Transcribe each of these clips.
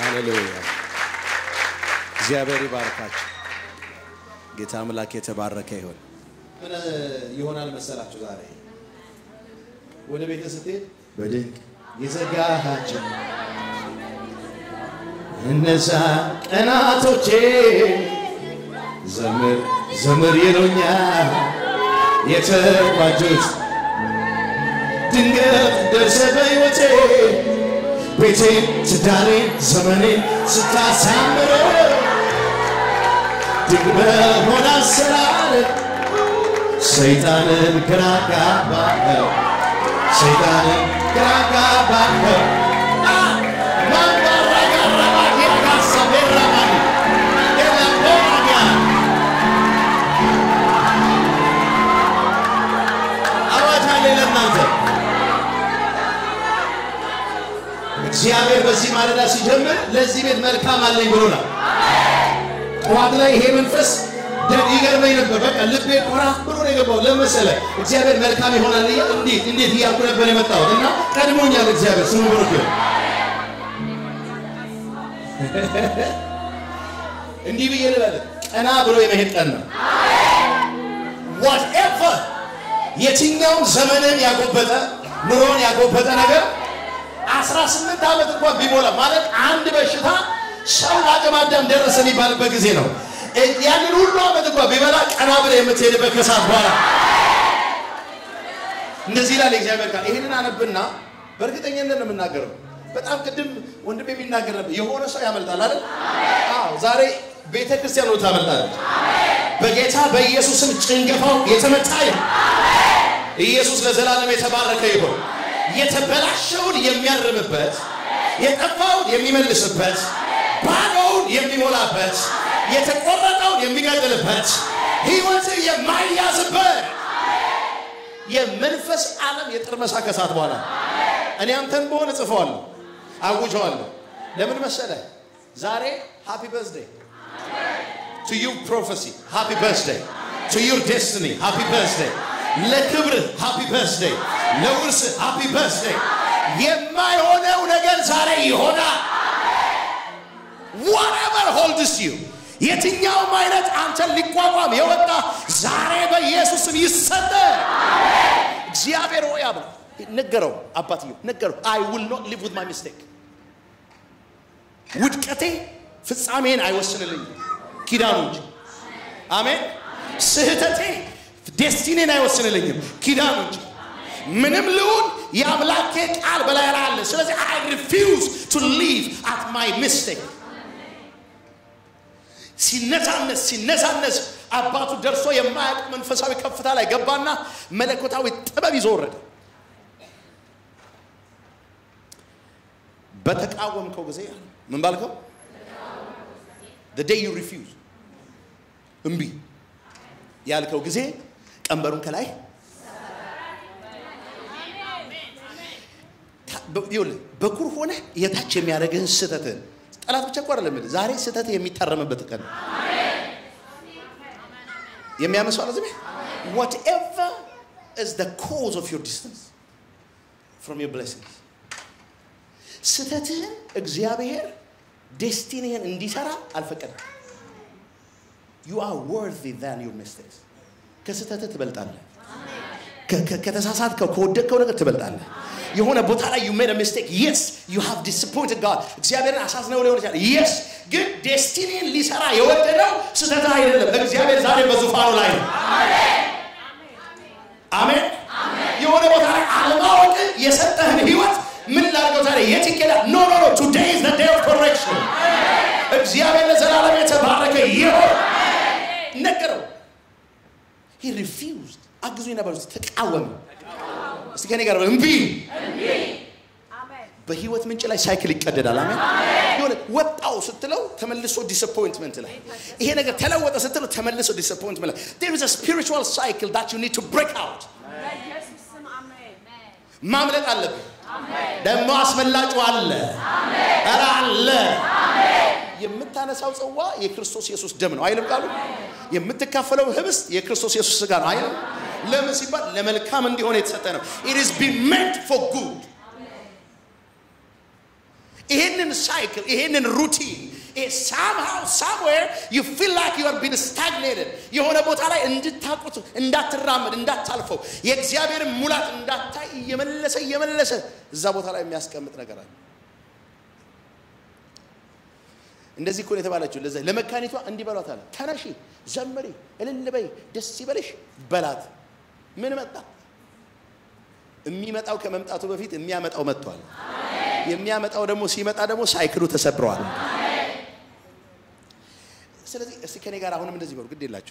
ሃሌሉያ። እግዚአብሔር ይባርካችሁ። ጌታ አምላክ የተባረከ ይሁን። ምን ይሆናል መሰላችሁ? ዛሬ ወደ ቤተ ስትሄድ በድንቅ የዘጋሃቸው እነዛ ቀናቶቼ ዘምር ዘምር ይሉኛል የተቋጁት ድንገት ደርሰ በሕይወቴ ቤቴን ትዳሬን ዘመኔን ስታሳምረ ድንቅ በሆነ አሰራር ሰይጣንን ግራ ጋባኸው ሰይጣንን ግራ ጋባኸው አዋጅ አለ ለእናንተ እግዚአብሔር በዚህ ማለዳ ሲጀምር ለዚህ ቤት መልካም አለኝ ብሎናል። ጠዋት ላይ ይሄ መንፈስ ደ- ይገርመኝ ነበር። በቃ ልቤ ቆራ ብሎ ነው የገባው። ለመሰለ እግዚአብሔር መልካም ይሆናል እያ እንዴት እንዴት እያልኩ ነበር የመጣሁት እና ቀድሞኛል። እግዚአብሔር ስሙ ብሩክ ይሁን። እንዲህ ብዬ ልበል፣ ቀና ብሎ የመሄድ ቀን ነው። ዋትኤቨር የትኛውም ዘመንን ያጎበጠ ኑሮን ያጎበጠ ነገር አስራ ስምንት ዓመት እንኳን ቢሞላ ማለት አንድ በሽታ ሰው ለአቅመ አዳም ደረሰ የሚባልበት ጊዜ ነው። እ- ያንን ሁሉ ዓመት እንኳን ቢበላ ቀና ብለህ የምትሄድበት ከሰዓት በኋላ እንደዚህ ይላል የእግዚአብሔር ቃል። ይህንን አነብና በእርግጠኝነት ነው የምናገረው። በጣም ቅድም ወንድም የሚናገር ነበር። የሆነ ሰው ያመልጣል አይደል? አዎ። ዛሬ ቤተ ክርስቲያን ነው ታመልጣለች። በጌታ በኢየሱስም ጭንገፋው የተመታ ይሁን። ኢየሱስ ለዘላለም የተባረከ ይሁን። የተበላሸውን የሚያርምበት፣ የጠፋውን የሚመልስበት፣ ባዶውን የሚሞላበት፣ የተቆረጠውን የሚቀጥልበት፣ ሕይወት የማይያዝበት የመንፈስ ዓለም የጥርመሳ ከሰዓት በኋላ እኔ አንተን በሆነ ጽፈዋለሁ፣ አውጀዋለሁ። ለምን መሰለ? ዛሬ ሃፒ በርዝዴይ ቱ ዩ ፕሮፌሲ ሃፒ በርዝዴይ ቱ ዩር ዴስቲኒ ሃፒ በርዝዴይ ለክብርህ ሃፒ በርዝዴይ ለውርስህ ሃፒ በርዝዴይ የማይሆነው ነገር ዛሬ ይሆናል። whatever holds you የትኛውም አይነት አንተን ሊቋቋም የወጣ ዛሬ በኢየሱስም ይሰጠ። እግዚአብሔር ሆይ አብ ነገረው፣ አባትየው ነገረው። አይ ዊል ኖት ሊቭ ዊዝ ማይ ሚስቴክ ውድቀቴ ፍጻሜን አይወስንልኝም ኪዳኑ እንጂ። አሜን። ስህተቴ ዴስቲኔን አይወስንልኝም ኪዳኑ እንጂ። ምንም ልሁን የአምላኬ ቃል በላይ ላይ አለ። ስለዚህ አይ ሪፊውዝ ቱ ሊቭ አት ማይ ሚስቴክ ሲነሳነስ ሲነሳነስ አባቱ ደርሶ የማያውቅ መንፈሳዊ ከፍታ ላይ ገባና መለኮታዊ ጥበብ ይዞ ወረደ። በተቃወምከው ጊዜ አለ ምን ባልከው? the day you refuse እምቢ ያልከው ጊዜ ቀንበሩን ከላይ ይኸውልህ በኩር ሆነ የታች የሚያደርግህን ስህተትህን ጠላት ብቻ እኮ አይደለም የምልህ፣ ዛሬ ስህተት የሚታረምበት ቀን ነው። የሚያመሰው አለ ዝም whatever is the cause of your distance from your blessings ስህተትህን እግዚአብሔር ዴስቲኒህን እንዲሰራ አልፈቀደም። you are worthy than your mistakes ከስህተትህ ትበልጣለህ። ከ- ከ- ከተሳሳትከው ከወደቅከው ነገር ትበልጣለህ። የሆነ ቦታ ላይ you made a mistake yes you have disappointed God እግዚአብሔርን አሳዝነው ሊሆን ይችላል yes ግን ዴስቲኒን ሊሰራ የወደደው ስህተትህ አይደለም። እግዚአብሔር ዛሬ በዙፋኑ ላይ ነው። አሜን። የሆነ ቦታ ላይ አለማወቅ የሰጠህን ህይወት ምን ላድርገው ዛሬ የት ይኬዳል? ኖ ኖ ኖ ቱዴይ ኢዝ ዘ ዴይ ኦፍ ኮሬክሽን። እግዚአብሔር ለዘላለም የተባረከ ይሁን። ነገረው። ሂ ሪፊውዝድ አግዙኝ ነበር ተቃወመ። እስቲ ከኔ ጋር በል፣ እምቢ በህይወት ምንጭ ላይ ሳይክል ይቀደዳል። አሜን። የሆነ ወጣው ስትለው ተመልሶ ዲስአፖይንትመንት ላይ ይሄ ነገር ተለወጠ ስትለው ተመልሶ ዲስአፖይንትመንት ላይ there is a spiritual cycle that you need to break out በኢየሱስ ስም አሜን። ማምለጥ አለብን። ደግሞ አስመላጩ አለ ኧረ አለ። የምታነሳው ጽዋ የክርስቶስ ኢየሱስ ደም ነው አይልም ቃሉ? የምትካፈለው ህብስት የክርስቶስ ኢየሱስ ስጋ ነው አይልም? ለምን ሲባል ለመልካም እንዲሆን የተሰጠ ነው። it is been meant for good ይሄንን ሳይክል ይሄንን ሩቲን ሳምሃው ሳምዌር ዩ ፊል ላይክ ዩ አር ቢን ስታግኔትድ የሆነ ቦታ ላይ እንድታቁት እንዳትራመድ እንዳታልፈው የእግዚአብሔርን ሙላት እንዳታይ እየመለሰ እየመለሰ እዛ ቦታ ላይ የሚያስቀምጥ ነገር አለ። እንደዚህ እኮ ነው የተባለችው። ለዛ ለመካኒቷ እንዲህ በሏት አለ። ተነሺ፣ ዘምሪ፣ እልል በይ፣ ደስ ይበልሽ በላት። ምን መጣ? የሚመጣው ከመምጣቱ በፊት የሚያመጣው መጥቷል። የሚያመጣው ደግሞ ሲመጣ ደግሞ ሳይክሉ ተሰብረዋል። ስለዚህ እስቲ ከኔ ጋር አሁንም እንደዚህ በሉ፣ ግድ የላችሁ።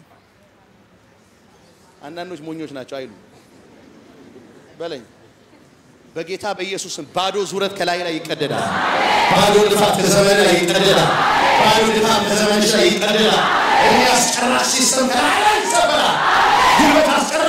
አንዳንዶች ሞኞች ናቸው አይሉ በለኝ። በጌታ በኢየሱስም ባዶ ዙረት ከላይ ላይ ይቀደዳል። ባዶ ልፋት ከዘመን ላይ ይቀደዳል። ባዶ ድካም ከዘመንሽ ላይ ይቀደዳል። እኔ አስጨራሽ ሲስተም ከላይ ላይ ይሰበራል። ጉልበት አስጨራሽ